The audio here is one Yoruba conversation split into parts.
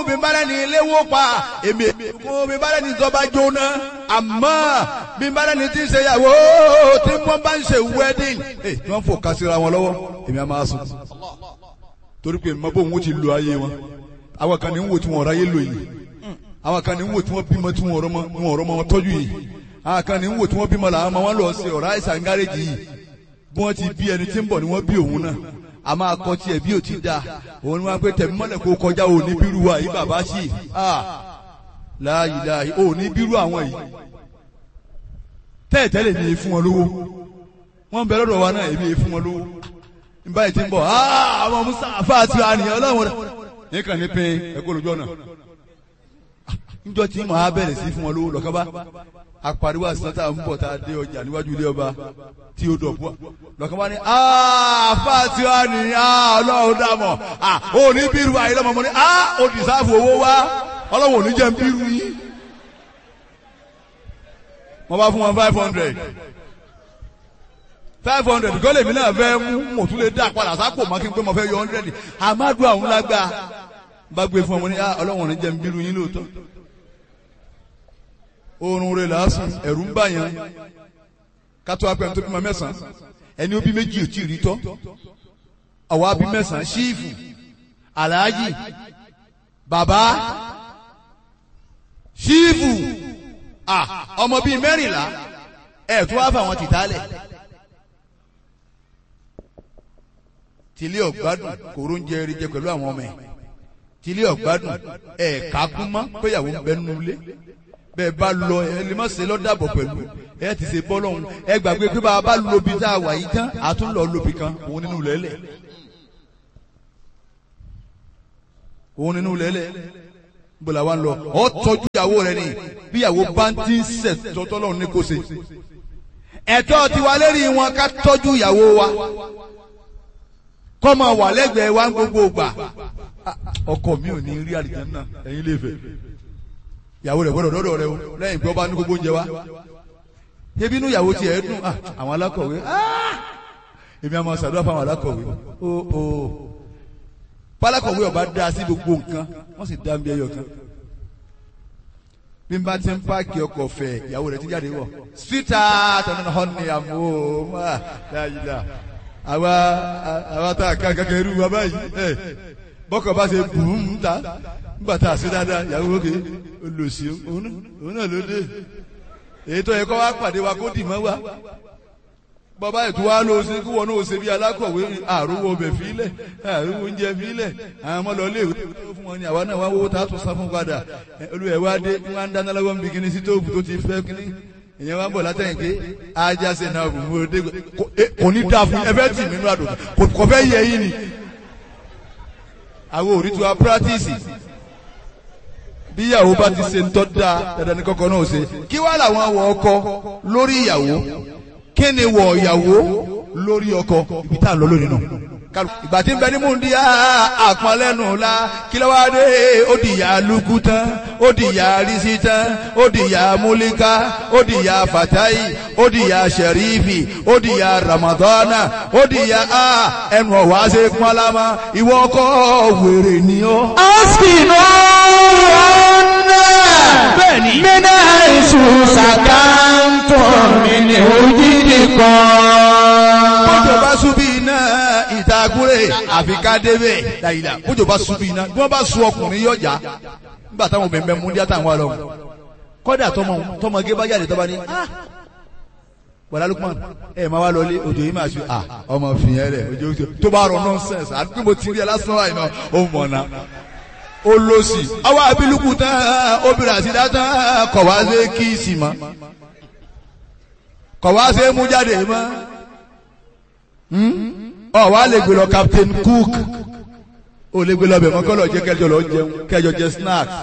bí bára ní ilé wó pa èmi kún bí bára ní ìjọba jóná àmọ́ bí bára ní ti ń ṣe ìyàwó tí wọ́n bá ń ṣe wedding ẹ̀ tí wọ́n fò kásìra wọn lọ́wọ́ èmi á máa sùn torí pé mọ bóun ó ti lo ayé wọn àwọn kan ní ń wò tí wọn ráyé lò yìí àwọn kan ní ń wò tí wọn bímọ tí wọn rọmọ wọn rọmọ wọn tọ́jú yìí àwọn kan ní ń wò tí wọn bímọ làwọn ọmọ wọn lọ sí ọ̀rá àìsàn gáréjì yìí bí wọ́n ti bí ẹni tí ń bọ̀ ni wọ́n bí òun náà a máa kọ́ tiẹ̀ bí ò ti da òun ni wọ́n pé tẹ̀mí mọ́lẹ̀ kó kọjá òní bírú wa yìí bàbá sí láàyè láàyè òní bírú àwọn yìí tẹ́ẹ̀tẹ́lẹ̀ ní fún wọn lówó wọ́n bẹ lọ́dọ̀ wa náà èmi fún wọn lówó nígbà yìí ti ń bọ̀ àwọn musa àfáàtì àníyàn ọlọ́run rẹ̀ nìkan ní pé ẹ̀kọ́ lójú ọ̀nà níjọ́ tí màá bẹ̀rẹ̀ sí fún wọn lówó lọ́kàn bá apariwo àsìláńtà ń bọ̀ tá a dé ọjà níwájú ilé ọba tí ó dọ̀bú lọ́kàn bá ní àfáàtì àníyàn ọlọ́run dàmọ̀ ò ní bírú ayé lọ́mọ mọ́ ní ó dìsáàfù owó wá ọlọ́run ò ní jẹ́ ń bírú yín wọ́n bá fún wọn five hundred five hundred kọ́ lèmi náà fẹ́ mú mo tún lè dá padà sápò mọ́ kí n pé mo fẹ́ yọ hundred amadu àwọn lágbá bá gbé fún ọmọ ní ọlọ́wọ̀n ní jẹ́ ń bírú yín lóòótọ́ oorun rẹ̀ lásán ẹ̀rù ń bà yẹn kátó apẹ̀ tó bímọ mẹ́sàn-án ẹni ó bí méjì ò tí ì rí tọ́ àwa bí mẹ́sàn-án ṣíìfù aláàjì bàbá ṣíìfù ọmọ bíi mẹ́rìnlá ẹ̀ tó wá fà wọn tìtálẹ̀. tilé ọ̀gbádùn kòró ń jẹ eré jẹ pẹ̀lú àwọn ọmọ ẹ̀ tilé ọ̀gbádùn ẹ̀ kákún mọ́ péyàwó ń bẹ nínú ilé bẹ́ẹ̀ bá lọ ẹ lè má ṣe lọ́dàbọ̀ pẹ̀lú ẹ ti ṣe bọ́ lọ́hùn ẹ gbàgbé pé bá a bá lobi tá a wà yìí tán a tún lọ lobi kan òun nínú lẹ́lẹ̀ òun nínú lẹ́lẹ̀ bọ́lá wa ń lọ ọ tọ́jú ìyàwó rẹ ni bí ìyàwó bá ń ti ń sẹ̀ tọ́tọ́ lọ́hùn ní kò ṣe ẹ̀tọ́ tiwa lérí wọn ká tọ́jú ìyàwó wa kọ́mọ wà lẹ́gbẹ̀ẹ́ wa ń gbogbo gbà ọkọ mi ò ní rí àlìjánnà ẹ̀yin lè fẹ́ ìyàwó rẹ̀ gbọ́dọ̀ dọ́dọ̀ rẹ o lẹ́yìn pé ọba ní gbogbo oúnjẹ wa ebi inú ìyàwó tiẹ̀ dùn àwọn alákọ̀wé èmi àmọ́ sàdúrà fún àwọn alákọ̀wé o o pálákọ̀wé ọba dá sí gbogbo nǹkan wọ́n sì dá ń bí ẹyọ kan bí n bá ti ń páàkì ọkọ̀ fẹ̀ ìyàwó rẹ̀ ti jáde wọ̀ síta tọ́nà họ́ni àmọ́ dáadáa àwa àwa tá a kan kankan irú wa báyìí ẹ bọ́kọ̀ bá ṣe bùn ta nígbà tá a ṣe dáadáa ìyàwó òkè olùsí òun náà ló dé èyí tó yẹ kó wá pàdé wa kó dì mọ́ wa bọ́bá ètò wa ló ṣe kí wọn náà ṣe bí alákọ̀wé àrùwọ̀ ọbẹ̀ fílẹ̀ àrùwọ̀ oúnjẹ fílẹ̀ àwọn ọmọ lọ léèwé tó fún wọn ni àwa náà wá wọ́wọ́ tá a tún sá fún padà olùwẹ̀ wa dé wọn ń dáná lọ́wọ́ níbi kíní sí tóògùn tó ti fẹ́ kíní èyàn wá ń bọ̀ látẹ̀yìn pé ajá ṣe náà bù mú ọdẹ kò ní dáa fún ẹ fẹ́ tì mí nínú àdùn kò fẹ́ yẹ yín ni. àwọn òrí tiwa pírátìsì bí ìyàwó bá ti ṣe ń tọ́ da dandan ní kọ́kọ́ náà ṣe kí wàá làwọn wọ ọkọ lórí ìyàwó kí ni wọ ìyàwó lórí ọkọ ibi tá à ń lọ lónìí náà ìgbà tí ń bẹ ní múndi àpọnlẹ́nu la kí ló wá dé ó di ìyá lukú tán ó di ìyá risi tán ó di ìyá múlíká ó di ìyá fatayi ó di ìyá sẹrífì ó di ìyá ramadana ó di ìyá a ẹnu ọ̀wá ṣe pọ́nlámà ìwọ ọkọ wèrè ni ó. askinu ọ̀nà bẹ́ẹ̀ni. mina isu sakantun mini ojidi kan. bójú bá súbí iná ìtagúrè àfi ká débẹ̀ dàyìlà bójú bá súbí iná bí wọ́n bá sun ọkùnrin yọjà nígbà táwọn obìnrin bẹ mú díẹ̀ táwọn wà lọ́wọ́ kọ́dà tọmọ tọmọge bá jáde tọ́ba ní wàlá Lukman ẹ máa wá lọlé òjò yìí máa ṣe à ọmọ fìyẹn rẹ òjò òjò tó bá rọ nọ́ọ̀sẹ̀nsì àti pé mo ti rí ẹ lásán láì náà ó mọ̀ náà ó lọ sí àwọn abiluku tán obìnrin àti dátán kọ̀ wá sí kíìsì mọ́ kọ̀ wá sí mú jáde mọ́ ọ wá lè gbé lọ Captain Cook ó lè gbé lọ bẹ̀ mọ́ kọ́ lọ jẹ́ kẹjọ lọ jẹun kẹjọ jẹ snacks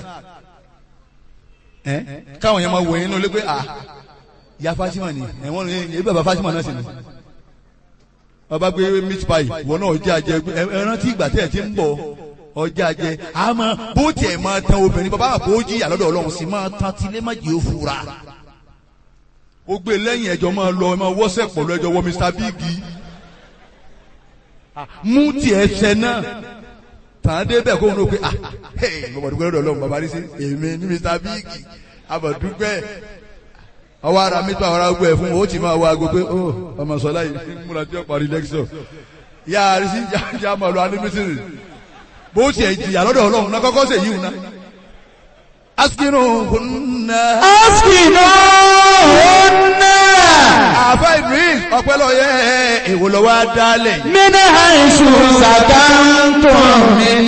ẹ káwọn yẹn máa wò yín ní olé pé ah ya Fatima ni ẹ̀wọ̀n ní ebi bàbá Fatima náà sì ni ọba gbé meat pie ìwọ náà ọjà jẹ ẹ rántí ìgbà tẹ̀ ẹ ti ń bọ̀ ọjà jẹ àmọ́ bó tiẹ̀ máa tan obìnrin bàbá àpò ó jìyà lọ́dọ̀ Ọlọ́run sì máa tan tilé má jẹ́ òfurá ó gbé lẹ́yìn ẹjọ́ máa lọ ẹ máa wọ́sẹ̀ pọ̀ lọ ẹjọ́ wọ Mr Big mú tiẹ̀ ṣẹ náà tàn dé bẹ́ẹ̀ kóhun ló pé ah hey bàbá dúpẹ́ lọ́dọ̀ ọlọ́run bàbá rí sí èmi ní mr big abàdúpẹ́ ọwọ́ ara mi tó àwọn ará gbọ́ ẹ̀ fún o ó ti máa wọ aago pé ó ọmọ sọlá yìí múra tí ó parí lẹ́kṣọ̀ yá a rí sí yá máa lọ anímísírì bó tiẹ̀ jìyà lọ́dọ̀ ọlọ́run náà kọ́kọ́ sèyí wù náà askinu hunna. askinu hunna. àfa idris ọpẹlọyẹ èwo lọ wá dálẹ. min haisu sakantum min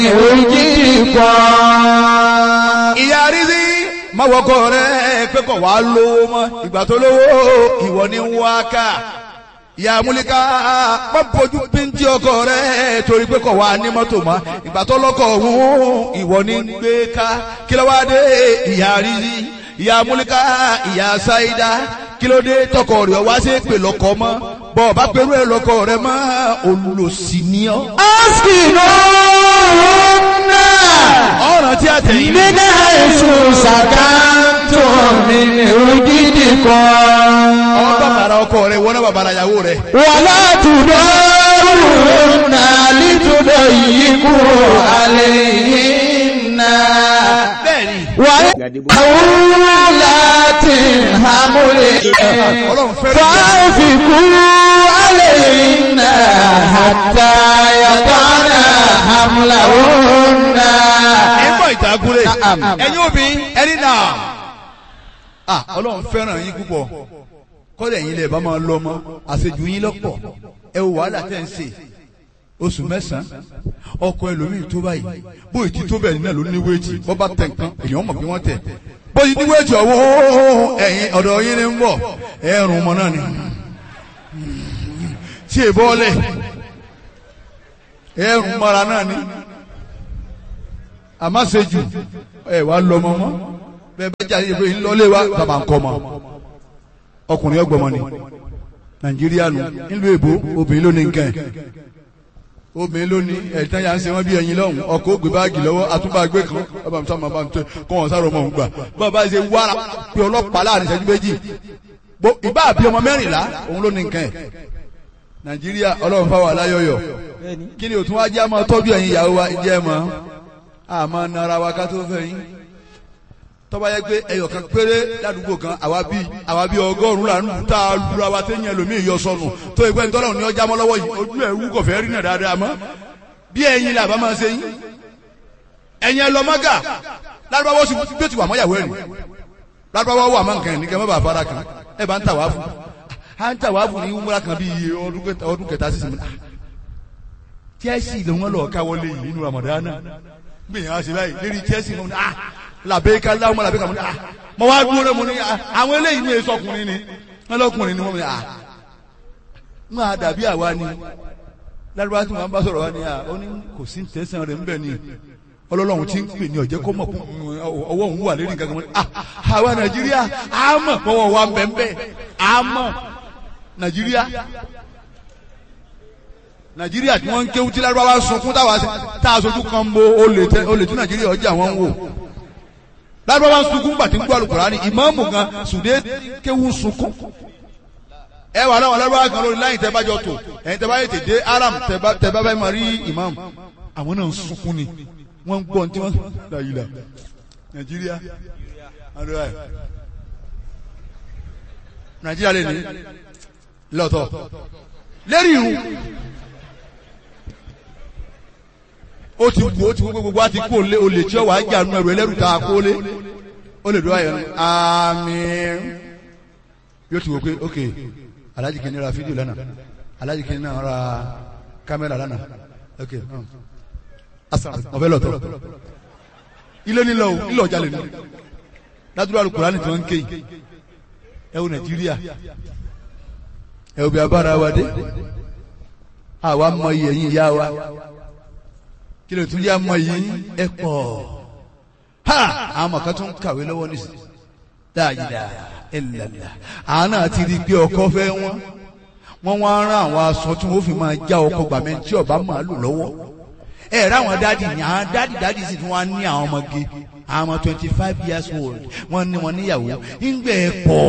wujidikum. ìyá rízí má wọkọ rẹ pé kò wá lówó mọ́ ìgbà tó lówó ìwọ ni ń wá ká ìyá múlíká má bójú píntì ọkọ rẹ torí pé kò wá ní mọ́tò mọ́ ìgbà tó lọ́kọ̀ ọ̀hún ìwọ ni ń gbé ká kí ló wá dé ìyá rízí ìyá múlíká ìyá sáídá kí ló dé tọkọ rẹ wá sí pè lọkọ mọ́ bọ́ ọ bá pẹ̀lú ẹ lọkọ rẹ mọ́ olùsí ni ọ́. askinu hunna. ọ̀ràn tí a tẹ̀yìn. min haisu sakantum min wujidikum. ọmọ bàbàrà ọkọ rẹ wọ́n náà bàbàrà ìyàwó rẹ. wàlá tudaruna litudayiku alayhinna. bẹ́ẹ̀ni. وأولات حمل ọlọ́run fẹ́ràn ìyá. فأنفقوا عليهن حتى يضعن حملهن ẹ̀gbọ́n ìtàgùrẹ̀ Na'am. ẹ̀yin obìnrin ẹni náà. ah ọlọ́run fẹ́ràn yín púpọ̀ kọ́lẹ̀ yín lè bá máa lọ mọ́ àṣejù yín lọ́pọ̀ ẹ wò wàhálà tẹ̀ ń ṣe oṣù mẹ́sàn-án ọkọ ẹlòmíì tó báyìí bóyì tí tó bẹ́ẹ̀ náà ló ní wéètì bọ́ bá tẹ̀ nǹkan èèyàn mọ̀ bí wọ́n tẹ̀ bóyì ní wéètì ọ̀wọ́ ẹ̀yin ọ̀dọ̀ yín ni ń bọ̀ ẹ̀rùn ọmọ náà ni tí è bọ́ọ̀lẹ̀ ẹ̀rùn mọ́ra náà ni àmásejù ẹ̀ wá lọ mọ́ mọ́ bẹ́ẹ̀ bá jáde ìbò yìí lọ́lé wa bàbá ń kọ́ mọ́ ọkùnrin ọgbọ̀mọ ni nàìjíríà nù nílùú èbó obìnrin ló ní nǹkan ẹ̀ obìnrin ló ní ẹ̀tàn yà ń ṣe wọ́n bí ẹyin lọ́hùn ọkọ̀ ògbé báàgì lọ́wọ́ àtúbàgbé kan ọba mi sábà máa ń tẹ kọ́ wọn sáré ọmọ òun gbà bàbá ṣe wára pé ọlọ́pàá láàrin ìṣẹ́jú méjì bó ìbá àbí ọmọ mẹ́rìnlá òun ló ní nǹkan ẹ̀ nàìjíríà ọlọ́run fáwọn aláyọ̀yọ̀ kí ni òtún wá jẹ́ àmọ́ tọ́jú ẹ̀yin ìyàwó wa jẹ́ mọ́ àmọ́ nara wa ká tó fẹ́ yín tọ́ba yẹ pé ẹyọ kan péré ládùúgbò kan àwa bí àwa bí ọgọ́rùn-ún là ń lù tá a lura wa téèyàn ẹlòmíì yọ sọnù tó ìpẹ́ nítorí òní ọjà mọ́ lọ́wọ́ yìí ojú ẹ̀ wú kọ̀fẹ́ rí náà dáadáa mọ́ bí ẹ̀yin làbá máa ṣe yín ẹ̀yin ẹlọ́mọ́gà lárúbáwọ́ sì bí ó ti wà mọ́yàwó ẹ̀rìn lárúbáwọ́ wà mọ́ nǹkan ẹ̀ ní kẹ́ mọ́ bàa fara kan ẹ̀ bá ń tà wá fún à ń tà wá fún ní wúmúra kan bí iye ọdún kẹta ọdún kẹta sísìn mi Chelsea ló wọn lọ káwọlé yìí nínú Ramadana gbìyànjú àṣẹ báyìí lérí Chelsea mọ́ ní ah làbẹ́ká láwọn ọmọ làbẹ́ká mọ́ ní ah mọ́ wá dúró rẹ̀ mọ́ ní ah àwọn eléyìí ní èso ọkùnrin ni wọ́n lọ́kùnrin ni wọ́n ní ah wọ́n á dàbí àwa ni lárúbá tí wọ́n bá sọ̀rọ̀ wa ni ah ó ní kò sí tẹ̀sán rẹ̀ ńbẹ̀ ni ọlọ́lọ́run ti ń pè ní ọ̀jẹ́ kó mọ̀ fún ọwọ́ òun wà lérí nǹkan kan mọ́ ní ah àwa Nàìjíríà á mọ̀ pọ́wọ́ wa ń bẹ̀ ń bẹ̀ á mọ̀ Nàìjíríà nàìjíríà tí wọ́n ń kéwú tí lárúbáwá sunkún táwa tá a sojú kan bo olè tẹ olè tí nàìjíríà ọjà wọn ń wò lárúbáwá sunkún gbàtí ń gbọ́ Al-Kùránì ìmáàmù gan sùdé kéwú sunkún ẹ wà láwọn lárúbáwá kan lórí láyìn tẹ bá jọ tò ẹ̀yin tẹ bá yẹ tètè aram tẹ bá tẹ bá bá máa rí ìmáàmù àwọn náà ń sunkún ni wọ́n ń gbọ́ ní tí wọ́n láyìí la nàìjíríà àdúrà ẹ̀ nàìjíríà lè ní lọ́tọ̀ lérí irun ó ti wù ó ti wù gbogbo wa ti kú olè olè tí ó wà á jà nù ẹrù ẹlẹ́rù tá a kó lé ó lè dúró ayọ̀ ní àmín yóò ti wò pé ok alájì kìíní ra fídíò lánàá alájì kìíní náà ra kámẹ́rà lánàá ok ọ̀fẹ́ lọ́tọ̀ ilé nílò nílò ọjà lè ní ládùúgbò alukùránì tí wọ́n ń ké yìí ẹ wo nàìjíríà ẹ wo bí abára wa dé àwa mọ iye yín ìyá wa kí ló tún yá mọ yín ẹ pọ̀ ha àwọn ọmọ kan tún ń kàwé lọ́wọ́ nísìnyí dáadáa ẹlẹ́lá àwọn náà ti rí i pé ọkọ fẹ́ wọ́n wọ́n wá rán àwọn aṣọ tí wọ́n fi máa já ọkọ gbàmẹ́ tí ọba máa lò lọ́wọ́ ẹ rẹ àwọn dáàdì ní àwọn dáàdì dáàdì sì tún wá ní àwọn ọmọge àwọn ọmọ twenty five years old wọ́n ní wọn níyàwó ńgbẹ ẹ pọ̀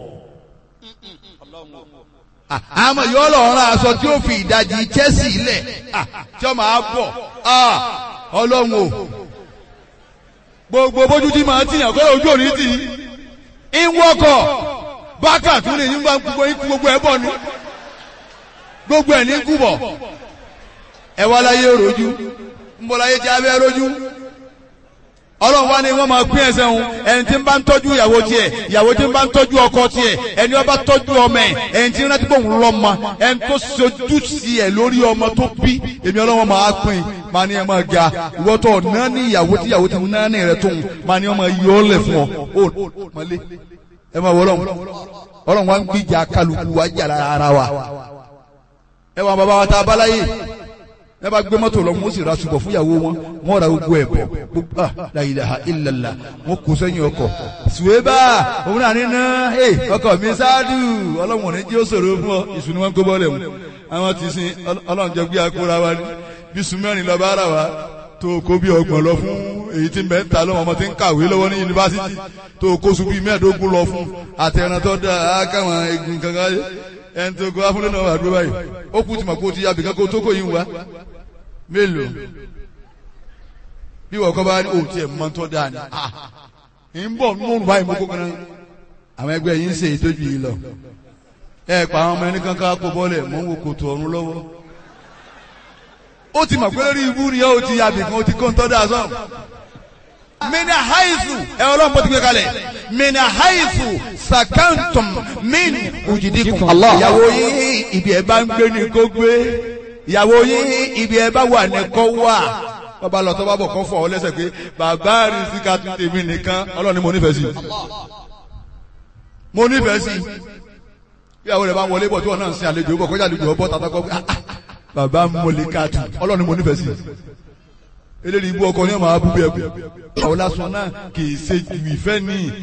àmọ́ yóò lọ rán aṣọ tí ó fi ìdajì Chelsea lẹ̀ tí ó máa bọ̀ ọlọ́run o gbogbo bójú tí màá tìyàn kọ́ ojú òní tì í ń wọ́kọ̀ bákà tún lè ní bá gbogbo ikú gbogbo ẹ̀ bọ̀ ni gbogbo ẹ̀ ní kú bọ̀ ẹ wá láyé rojú ń bọ̀ láyé jẹ́ abẹ́ rojú ọlọ́run wá ní wọ́n máa pín ẹsẹ̀ òun ẹni tí ń bá ń tọ́jú ìyàwó tiẹ̀ ìyàwó tí ń bá ń tọ́jú ọkọ tiẹ̀ ẹni ó bá tọ́jú ọmọ ẹ̀ ẹni tí ń rántí pòun lọ́mọ ẹni tó sojú sí ẹ̀ lórí ọmọ tó bí èmi ọlọ́run máa pín máa ní ẹ máa ga ìwọ́ tó ná ní ìyàwó tí ìyàwó tí ń ná ní rẹ̀ tóun máa ní ọmọ yọ ọ́ lẹ̀ fún ọ ó mọ́lé ẹ máa wọ ọlọ́run ọlọ́run wá ń gbìjà kálukú wá jà ara wa ẹ wà bàbá wa tá a bá láyé ẹ bá gbé mọ́tò lọ wọ́n sì ra ṣùgbọ́n fúnyàwó wọn wọ́n ra gbogbo ẹ̀ bọ̀ gbogbo ah la ilaha illallah wọ́n kó sẹ́yìn ọkọ̀ ṣùwébà òun náà nínú ẹ ọkọ̀ mi ṣáàdù ọlọ́run ní jí ó ṣòro fún ọ ìṣù ni wọ́n kó bọ́ọ̀lẹ̀ mu àwọn ti sin ọlọ́run jẹ gbé akóra wa ní bí sùmẹ́rin lọ bá ara wa tó kó bí ọgbọ̀n lọ fún èyí tí mẹ́ta lọ́wọ́ ọmọ tí ń kàwé lọ́wọ́ ní yunifásitì tó kó sùn bí mẹ́ẹ̀ẹ́dógún lọ fún àtẹ̀ràn tó dáa káwọn egun kankan ẹni tó kó afúnlẹ̀ náà wà dúró báyìí ó kú tìmọ̀ kó ti yàbí kankan tó kó yín wá mélòó bí wọ́n kọ́ bá ní òtí ẹ̀ mọ́ tó dáa ni ń bọ̀ nínú báyìí mo kó kan náà àwọn ẹgbẹ́ yìí ń ṣe ìtọ́jú yìí lọ ẹ pa àwọn ọmọ ẹni kankan kó bọ́lẹ̀ mọ́ ń wo kòtò ọ̀run lọ́wọ́ ó ti mọ̀ pé lórí ibú ni ó ti yàbí kan ó ti kó ń tọ́ dáa sọ́ọ̀ mina haizu ẹ ọlọ́run bó ti gbé kalẹ̀ mina haizu sakantum min ujidikum ìyàwó yín ibi ẹ bá ń gbé ni kó gbé ìyàwó yín ibi ẹ bá wà ní kó wà bàbá lọ tó bá bọ̀ kó fọ ọ lẹ́sẹ̀ pé bàbá rí síka tún tèmi nìkan ọlọ́run ni mo nífẹ̀ẹ́ sí mo nífẹ̀ẹ́ sí ìyàwó rẹ̀ bá wọlé bọ̀ tí wọ́n náà ń sin àlejò bọ̀ kọjá àlejò ọbọ̀ tàbí kọ́ bàbá mọ̀lẹ́ká tù ọlọ́run ni mo nífẹ̀ẹ́ sí eléyìí ibú ọkọ ní ọmọ abúgbé ẹkú àwọn lásán náà kì í ṣe ìfẹ́ ní